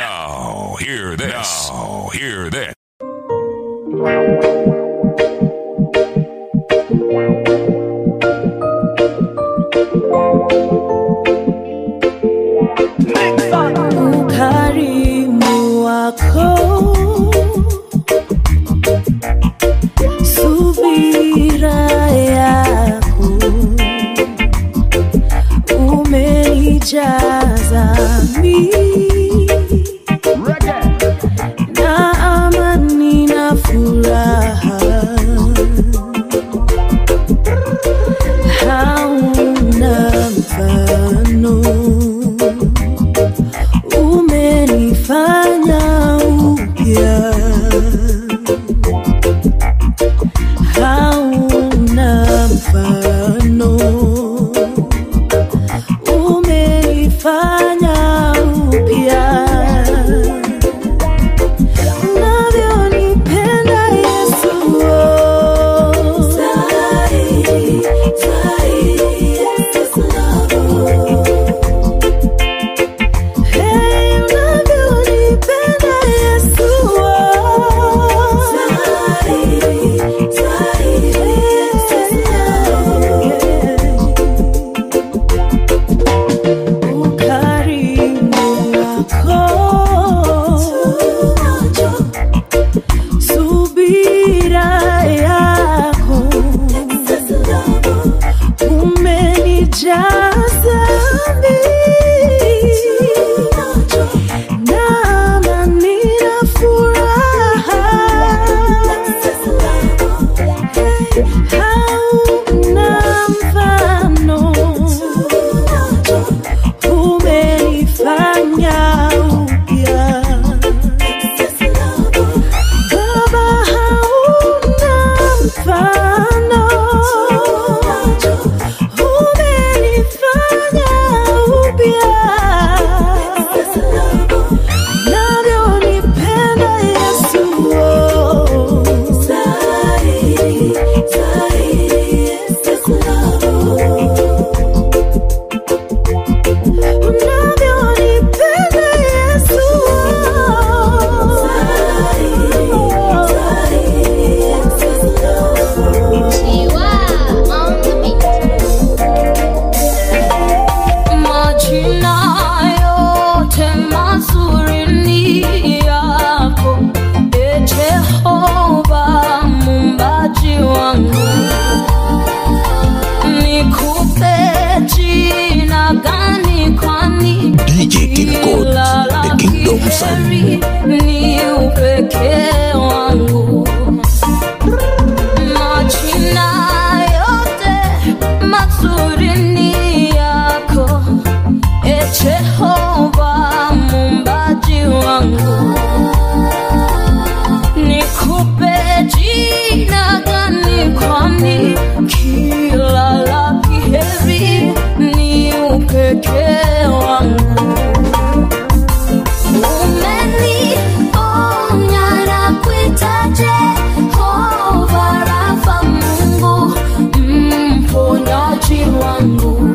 Now, hear this. Now, hear this. ukarimu wako subira yako umenijaza mimi na amani na furaha hauna mfano umenifanya upya hauna mfano umenifanya upya unavyonipenda Yesu oh. Zaidi, zaidi, Yesu love. Hey, unavyonipenda Yesu oh. Zaidi, zaidi, Yesu ukarimu wako subira yako umenijaza mimi na amani na furaha hauna mfano umenifanya upya Baba hauna mfano umenifanya upya navyonipenda Yesu oh. Zaidi, zaidi, Yesu unavyonipenda Yesu Majina yote mazuri ni yako, e Jehova muumbaji wangu. Nikupe jina gani kwani DJ King Code, the Kingdom Sound. ni upekee wangu majina yote mazuri ni yako e Jehova muumbaji wangu nikupe jina gani kwani kila la heri ni upekee wangu Umenionya na kuita Jehova Rafa, Mungu mponyaji wangu.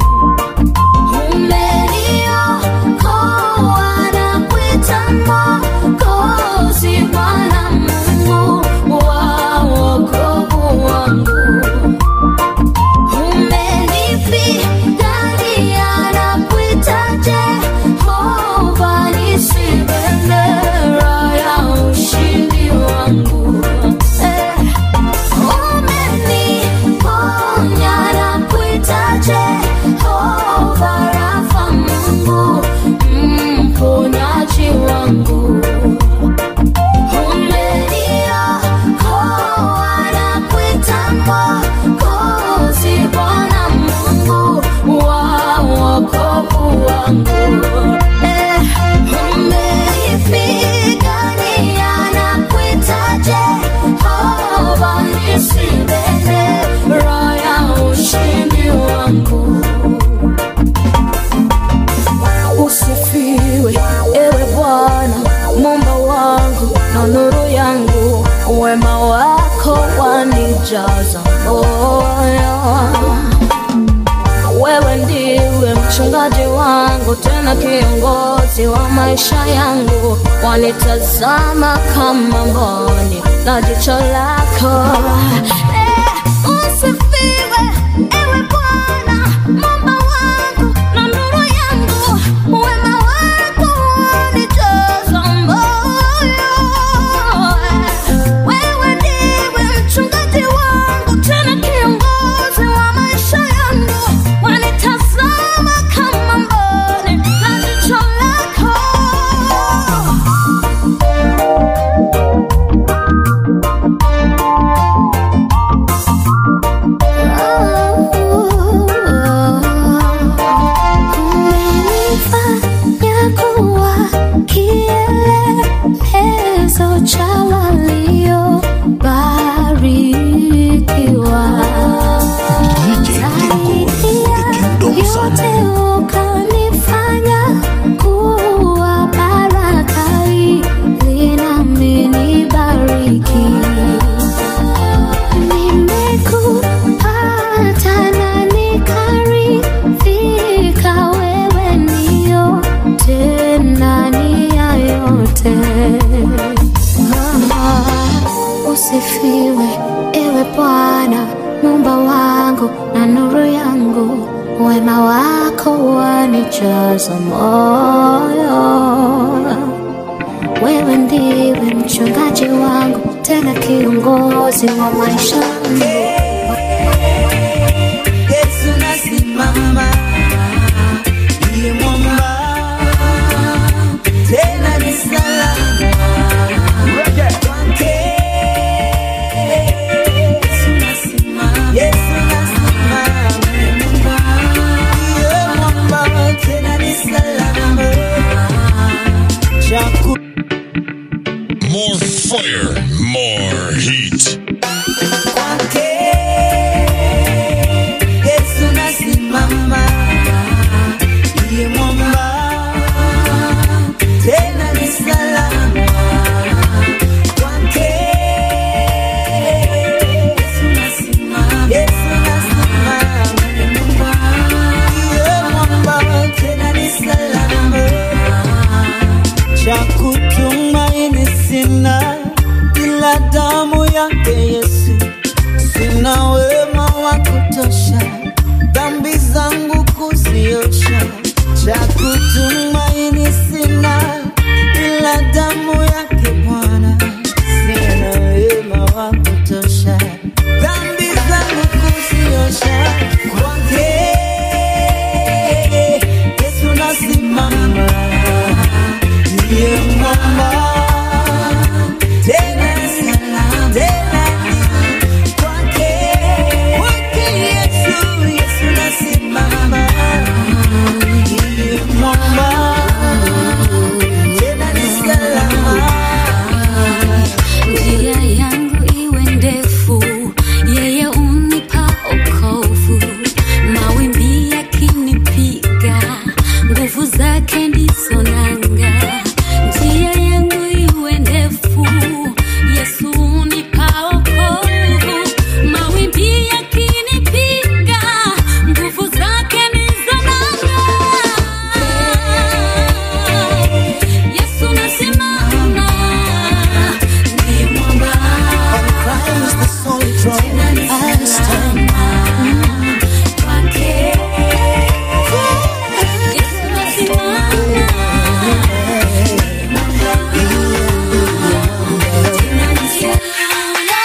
Umeniokoa na kuita Mwokozi, Bwana Mungu wa wokovu wangu. Umenipigania na kuita Jehova nisi bendera ya ushindi wangu. Eh, umeniponya na kuita Jehova Rafa, Mungu mponyaji wangu. Umeniokoa na kuita Mwokozi, Bwana Mungu wa wokovu wangu. Eh, umenipigania na kuita Jehova nisi bendera ya ushindi wangu. Usifiwe ewe Bwana Muumba wangu na nuru yangu, wema wako wanijaza moyo. Wewe ndiwe mchungaji wangu tena kiongozi wa maisha yangu, wanitazama kama mboni na jicho lako. Eh, usifiwe ewe Bwana, Mungu wangu na nuru yangu, wema wako wanijaza moyo. Wewe ndiwe mchungaji wangu, tena kiongozi wa maisha yangu, wanitazama kama mboni na jicho lako. Umenifanya kuwa kielelezo cha waliobarikiwa. DJ Kingo, the Kingdom yote Sound. ukanifanya kuwa baraka ili nami nibariki. Nimekupata na nikaridhika, wewe ndio tena ni ya yote. Ah, Usifiwe ewe Bwana, Muumba wangu na nuru yangu, wema wako wanijaza moyo. Wewe ndiwe mchungaji wangu, tena kiongozi wa maisha yangu. Yesu nasimama, ndiye mwamba, tena ni salama kwake. Yesu nasimama, Yesu nasimama, ndiye mwamba, tena ni salama. Chaku More fire, more heat. kwake Yesu nasimama, ndiye mwamba, tena ni salama kwake. Yesu nasimama, Yesu nasimama, ndiye mwamba, tena ni salama cha kutumaini sina ila damu yake Yesu, sina wema wa kutosha dhambi zangu kuziosha. Cha kutumaini sina ila damu yake Bwana, sina wema wa kutosha dhambi zangu kuziosha. Kwake Yesu nasimama ndiye mwamba tena salama tena kwake kwake Yesu Yesu nasimama ndiye mwamba tena ni salama Njia yangu iwe ndefu, yeye unipa okovu. Mawimbi yakinipiga, nguvu zake ndizo nanga. Njia yangu iwe ndefu, Yesu unipa okovu. Mawimbi yakinipiga, nguvu zake ndizo nanga. Yesu nasimama, ndiye mwamba. Christ the soldier I stand Kwake Yesu nasimama. Tena ni salama.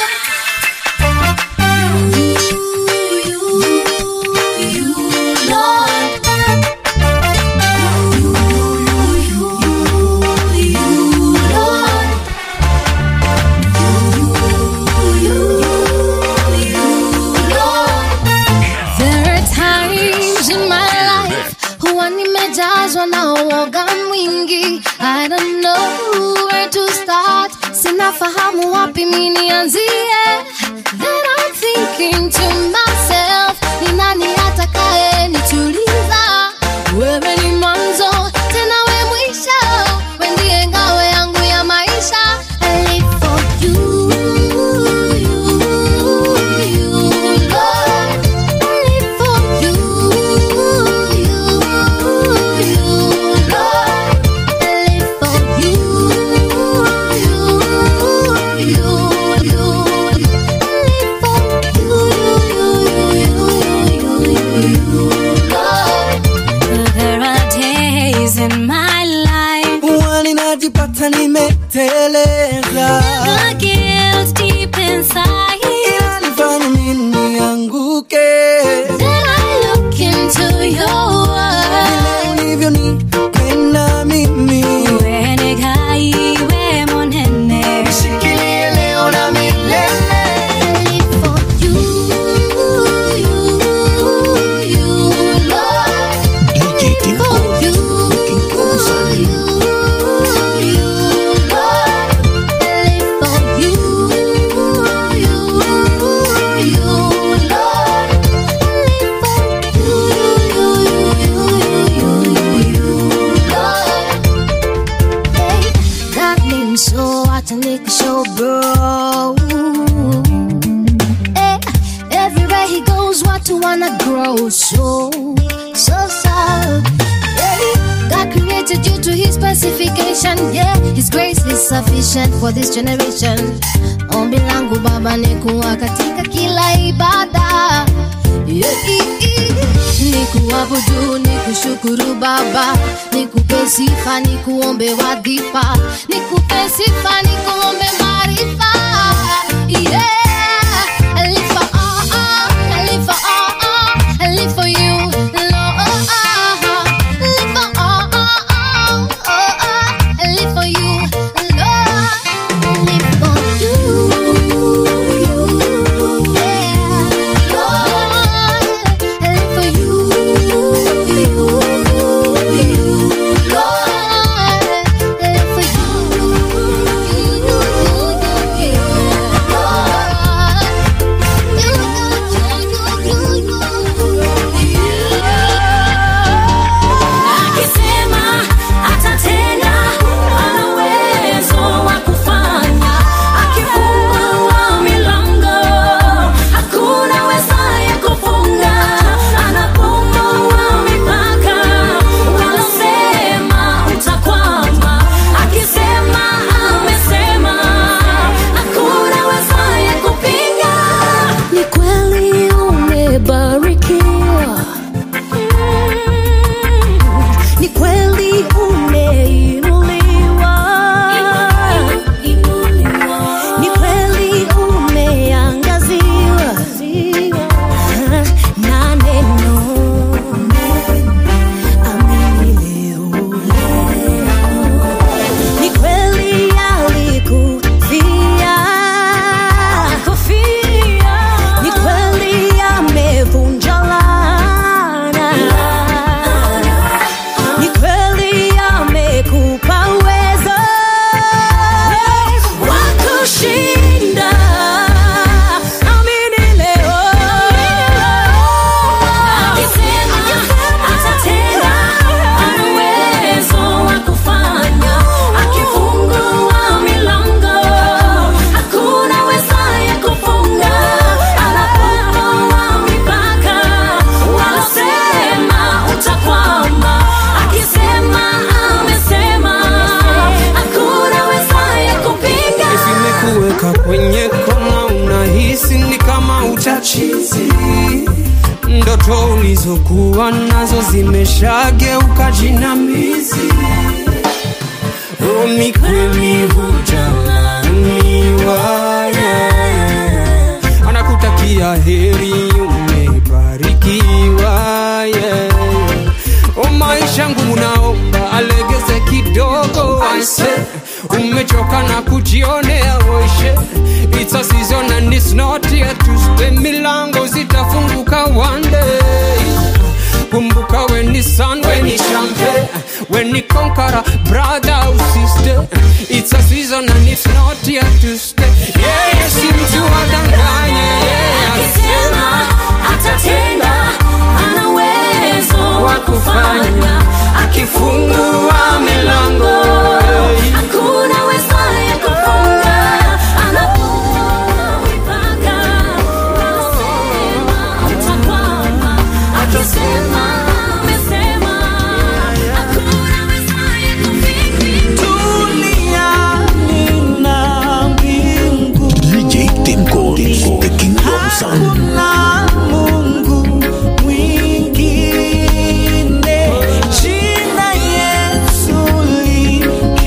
You, you, you, Lord. You, you, you, you, Lord. There are times in my life huwa nimejazwa na uoga mwingi. I don't know where to start, sinafahamu wapi mi nianzie. Then I'm thinking to myself, ni nani atakaye nituliza? Wewe ni mwanzo tena we mwisho, we ndiye ngao yangu ya maisha. I live for you, you, you, Lord. I live for you, you, najipata nimeteleza The guilt deep inside. inanifanya mimi nianguke Then I look into your vile world. ulivyonipenda mimi Iwe negaiwe monene. shikilie leo na milele Live for you, you, you, Lord. DJ Tim For Gold, you, looking for something. you, you, Lord. Live for you, you, you, Lord. Live for you, you, you, you, you, Lord. Hey, that means so hard to make a show, bro. Hey, everywhere he goes, what to wanna grow so, so sad. Hey, God created you to His specification. Yeah, His grace is sufficient for this generation. Ombi langu Baba ni kuwa katika kila ibada. Yeah, i- i- ni kuabudu, ni kushukuru Baba, ni kupe sifa, ni kuombe wadhifa, ni kupe sifa, ni kuombe maarifa. Yeah, I live for all, I live for all, I live for you, Lord. Live for all, I live for you, Lord. Live for you, yeah, Lord. Live for you, you, Lord. Live for you, you, you, Akisema atatenda, ana uwezo wa kufanya. Akifungua milango, hakuna awezaye kufunga. Anapomoa mipaka, wanasema utakwama. Akisema amesema, hakuna awezaye kupinga. Ni kweli umebarikiwa, ni kweli umeinuliwa, ni kweli umeangaziwa na neno. Amini leo, ni kweli alikufia, ni kweli amevunja laana, ni kweli amekupa uwezo wa kushinda. Amini leo, Akisema atatenda, ana uwezo wa kufanya. Akifungua milango, hakuna awezaye kufunga. Anapomoa mipaka, wanasema utakwama. Akisema amesema, hakuna awezaye kupinga. zimekuweka kwenye koma, unahisi ni kama uchachizi. Ndoto ulizokuwa nazo zimeshageuka jinamizi. Oh, ni kweli hujalaaniwa, yeah. Anakutakia heri, umebarikiwa, yeah. Oh, maisha ngumu, naomba alegeze kidogo, anse umechoka na kujionea oishe It's a season and it's not yet to stay milango zitafunguka one day kumbuka when ni sun when ni champion when ni conqueror brother or sister it's a season and it's not yet to stay yeah yes mtu adanganye yeah Akisema atatenda, ana uwezo wa kufanya. akifungua milango Hakuna awezaye kufunga. Anapomoa mipaka, wanasema utakwama. Akisema amesema, hakuna awezaye kupinga. duniani na mbingu DJ Tim Gold, the Kingdom Sound. Hakuna Mungu mwingine, jina Yesu li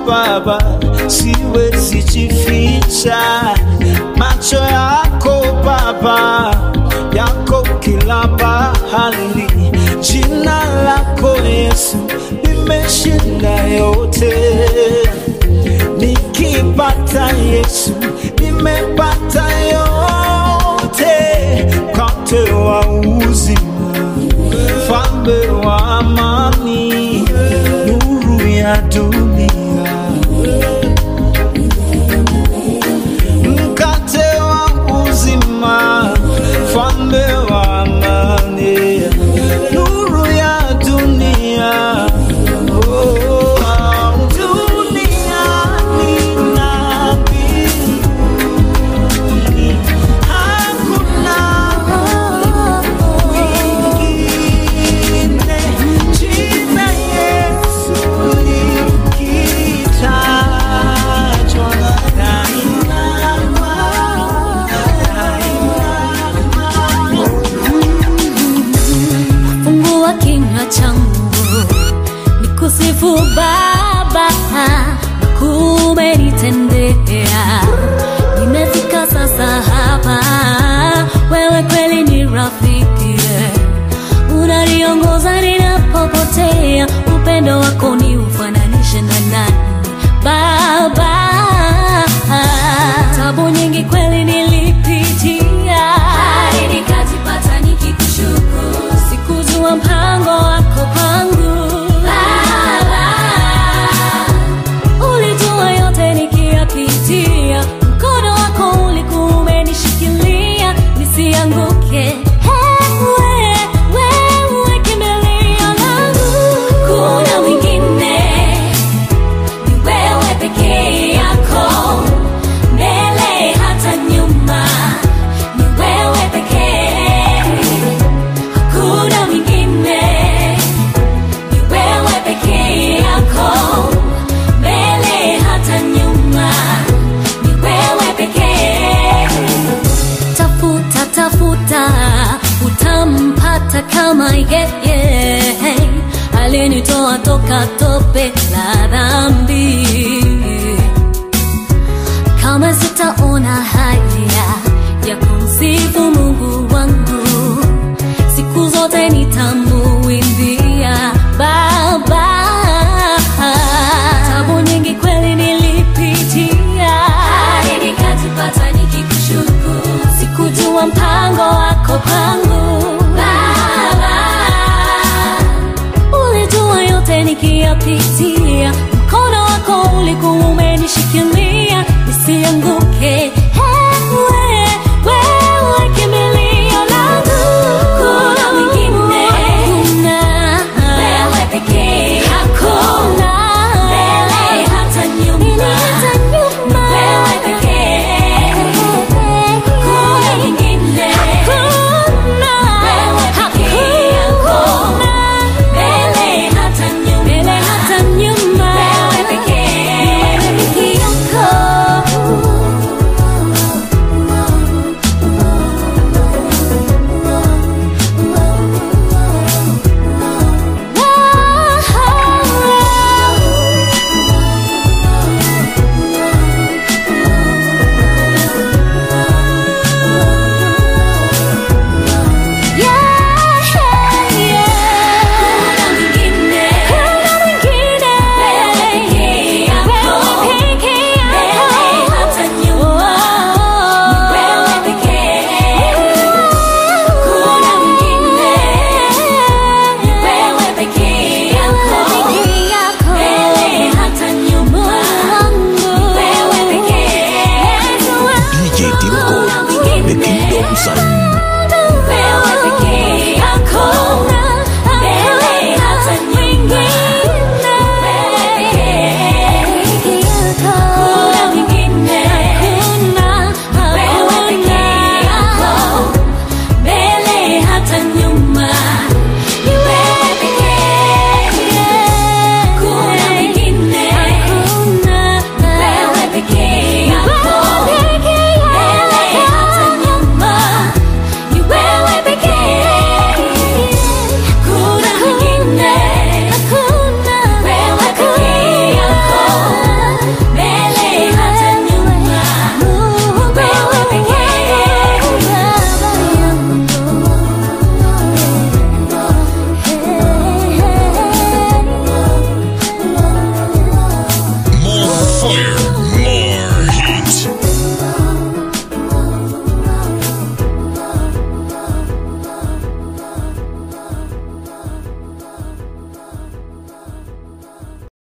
Baba, siwezi jificha. Macho yako Baba, yako kila pahali. Jina lako Yesu limeshinda yote. Nikipata Yesu nimepata yote, mkate wa uzima, mfalme wa amani, nuru ya dunia, mkate wa uzima, mfalme wa amani, nuru ya dunia. Oh, duniani na mbinguni hakuna mwingine. Jina Yesu likitajwa, nainama, nainama. fungua kinywa changu nikusifu Baba, kumenitendea. Nimefika sasa hapa, wewe kweli ni rafiki, unaniongoza ninapopotea. Upendo wako ni ufananishe na nani Baba? Tabu nyingi kweli nilipitia, hadi nikajipata nikikushukuru. Sikujua mpango wako kwangu Baba, ulijua yote nikiyapitia, mkono wako ulikuwa umenishikilia nisianguke. Ewe, wewe kimbilio langu, kuna mwingine ni wewe pekee yako, mbele hata nyuma, ni wewe pekee, hakuna mwingine, ni wewe pekee yako, mbele hata nyuma, ni wewe pekee. Tafuta, tafuta, utampata kama yeye alinitoa toka tope la dhambi. Kama sitaona haya ya kumsifu Mungu wangu, siku zote nitamuimbia Baba. Tabu nyingi kweli nilipitia, hadi nikajipata nikikushukuru. Sikujua mpango wako kwangu Baba, ulijua yote nikiyapitia, mkono wako ulikuwa umenishikilia nisianguke.